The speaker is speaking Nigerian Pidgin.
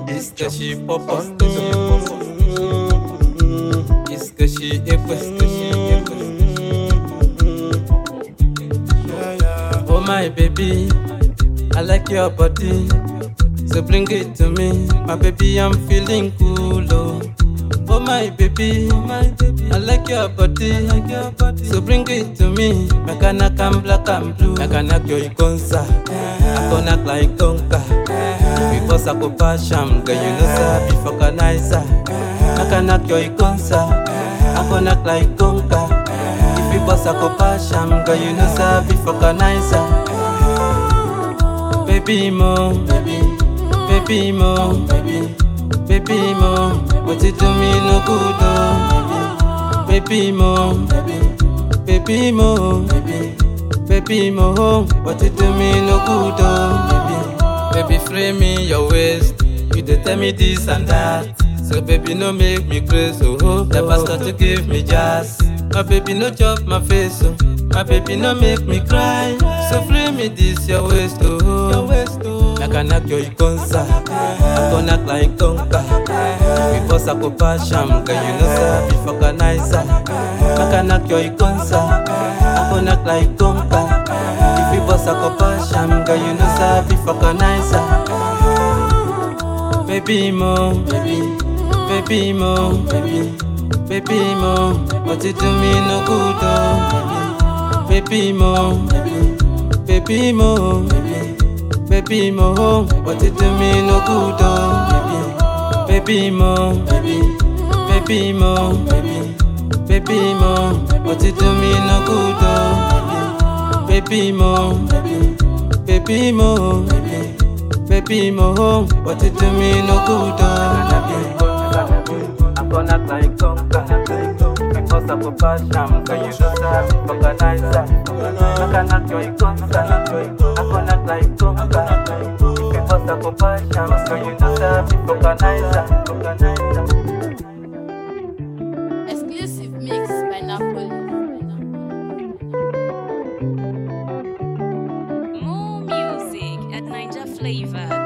Iskashi popo, skashi popo. Iskashi ekwe, skashi ekwe. Oh my baby, I like your body. So bring it to me, my baby. I'm feeling cool. Oh, oh my baby, I like your body. So bring it to me, I can knock and black and blue. I can knock your ikonsa, I can knock like conka. Because I go passion, girl you know say before canisa. I can knock your ikonsa, I can knock like conka. If you boss I go passion, girl you know say before canisa. Baby mo, baby, baby mo, baby, baby mo. What you do me no good oh, baby, baby mo, baby, baby mo, baby, baby mo. What you do me no good oh, baby, baby free me your waist. You dey tell me this and that, so baby no make me crazy oh. oh. Never start to give me jazz, my baby no chop my face oh. My baby no make me cry, so free me this your waist oh. Your waist oh. I can knock your ikonsa, I can knock like conka. Because I go passion, girl you know say before canisa. I can knock your ikonsa, I can knock like conka. If you boss I go passion, girl you know say before canisa. Baby mo, baby, baby mo, baby, baby mo. What you do me no good oh, baby, baby mo, baby, baby mo, baby, baby mo. What you do me no good oh, baby, baby mo, baby, baby mo, baby, baby mo. What you do me no good oh, baby, baby mo, baby, baby mo, baby. Baby mo, what you do me no good oh. I'm gonna like conquer Because of a passion, cause you know that I'm organizer I cannot join concert I'm gonna like conquer Because of a passion, cause you know that I'm organizer Exclusive mix by Napoli. More music at Ninja Flavor.